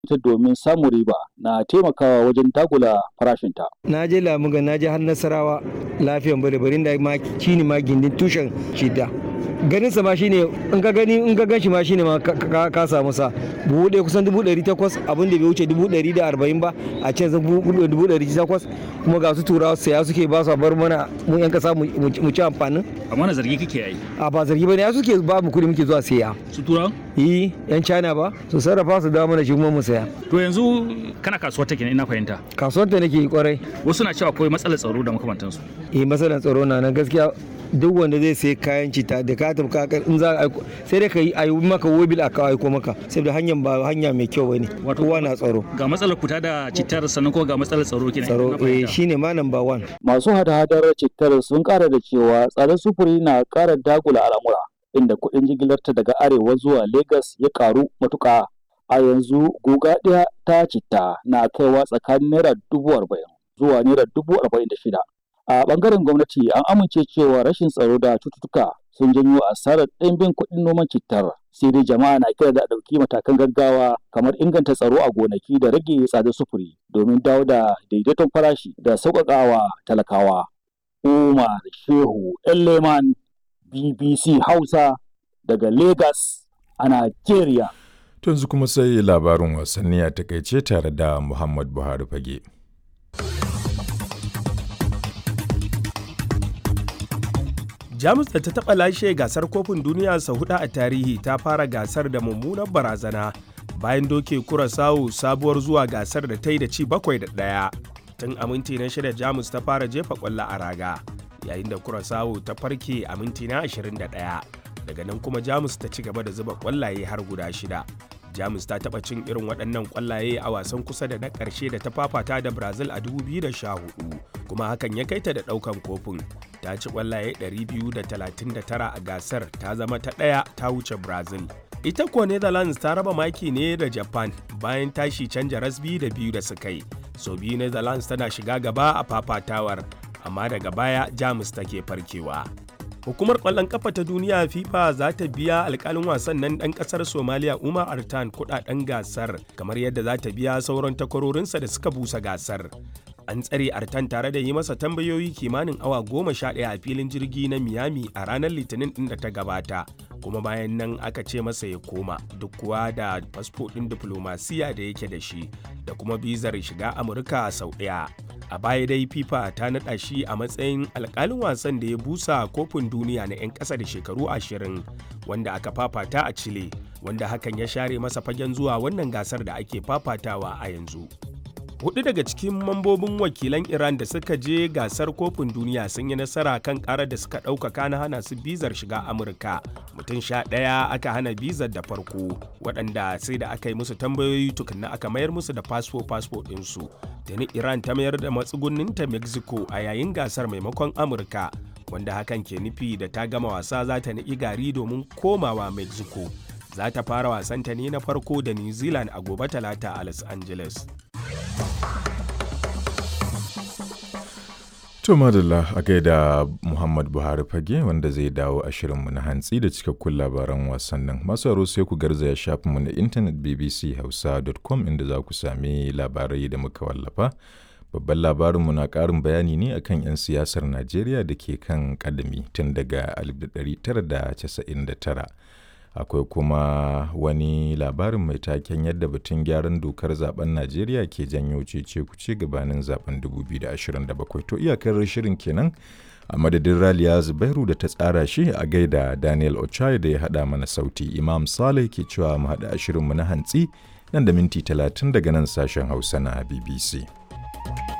ta domin samun riba na taimakawa wajen dagula farashinta. na je lamuga na je har nasarawa lafiyan bare barin da ma shine ma gindin tushen shida ganin sa ma shine in ka gani in ka ganshi ma shine ma ka- ka ka samu sa buhu ɗaya kusan dubu ɗari takwas abin da bai wuce dubu ɗari da arba'in ba a can zan buhu dubu ɗari takwas kuma ga su turawa saya suke ba su a bar mana mu yan kasa mu mu ci amfanin amma na zargi kake yi a ba zargi ba ne ya suke ba mu kuɗi muke zuwa saya su turawa yi yan china ba su sarrafa su dawo mana shi kuma mu saya to yanzu kana kasuwar take ne ina fahimta kasuwar ta nake yi kwarai wasu na cewa akwai matsalar tsaro da makamantansu eh matsalar tsaro na nan gaskiya duk wanda zai sai kayan cita da ka tafi ka in za a aiko sai dai ka yi a yi maka wobil a kawo aiko maka saboda hanyar ba hanya mai kyau bane Wato- kowa na tsaro ga matsalar kuta da cittar sannan kuma ga matsalar tsaro kenan tsaro ina eh fahimta. shine ma number one Masu hada-hadar cittar sun ƙara da cewa tsadar sufuri na ƙara dagula al'amura, inda kuɗin jigilarta daga arewa zuwa Legas ya ƙaru matuƙa. A yanzu guga ɗaya ta citta na kaiwa tsakanin naira dubu arba'in zuwa naira dubu arba'in da shida. A ɓangaren gwamnati an amince cewa rashin tsaro da cututtuka sun janyo asarar ɗimbin kuɗin noman cittar. Sai dai jama'a na kira da a ɗauki matakan gaggawa kamar inganta tsaro a gonaki da rage tsadar sufuri domin dawo da daidaiton farashi da sauƙaƙawa talakawa. Umar Shehu Leman BBC Hausa daga Lagos a Najeriya. To yanzu kuma sai labarin wasanni a takaice tare da Muhammad Buhari fage. jamus da ta taɓa lashe gasar kofin duniya sau hudu a tarihi ta fara gasar da mummunar barazana bayan doke kurasawu sabuwar zuwa gasar da ta yi da ci bakwai da ɗaya tun a minti na shida jamus ta fara jefa ƙwallo a raga yayin da kurasawu ta farke a minti na 21 daga nan kuma jamus ta ci gaba da zuba ƙwallaye har guda shida jamus ta taɓa cin irin waɗannan ƙwallaye a wasan kusa da na ƙarshe da ta fafata da brazil a 2014 kuma hakan ya kai ta da ɗaukan kofin ta ci ƙwallaye 239 a gasar ta zama ta ɗaya ta wuce brazil ita kuwa netherlands ta raba maki ne da japan bayan tashi canja rasbi da biyu da suka yi so biyu netherlands tana shiga gaba a fafatawar amma daga baya jamus take farkewa Hukumar ƙwallon ƙafa ta duniya FIFA za ta biya alƙalin wasan nan ɗan ƙasar Somaliya Umar Artan kuɗaɗen gasar kamar yadda za ta biya sauran takwarorinsa da suka busa gasar. An tsare Artan tare da yi masa tambayoyi kimanin awa goma sha ɗaya a filin jirgi na Miami a ranar Litinin ɗin da ta gabata. Kuma bayan nan aka ce masa ya koma duk kuwa da fasfo ɗin diflomasiya da yake da shi da kuma bizar shiga Amurka sau ɗaya. a baya dai fifa ta naɗa shi a matsayin alkalin wasan da ya busa kofin duniya na 'yan ƙasa da shekaru ashirin wanda aka fafata a chile wanda hakan ya share masa fagen zuwa wannan gasar da ake fafatawa a yanzu hudu daga cikin mambobin wakilan iran da suka je gasar kofin duniya sun yi nasara kan karar da suka ɗaukaka na hana su bizar shiga amurka mutum sha ɗaya aka hana bizar da farko waɗanda sai da aka yi musu tambayoyi tukunna aka mayar musu da fasfo fasfo ɗinsu tuni iran ta mayar da matsugunninta mexico a yayin gasar maimakon amurka wanda hakan ke nufi da ta gama wasa za ta niƙi gari domin komawa mexico za ta fara wasanta ne na farko da new zealand a gobe talata a los angeles To madalla a gaida Muhammad Buhari fage wanda zai dawo a shirinmu na hantsi da cikakkun labaran wasannin. Masu aro sai ku garzaya shafinmu na intanet bbchausa.com inda za ku sami labarai da muka wallafa. Babban labarinmu na ƙarin bayani ne akan 'yan siyasar Najeriya da ke kan ƙadami tun daga 1999. akwai kuma wani labarin mai taken yadda batun gyaran dokar zaben najeriya ke janyo cece kuce gabanin zaben 2027 to iyakar shirin kenan a madadin raliya zubairu da ta tsara shi a gaida daniel ochai da ya hada mana sauti imam saleh ke cewa mu hada shirinmu na hantsi nan da minti 30 daga nan sashen hausa na bbc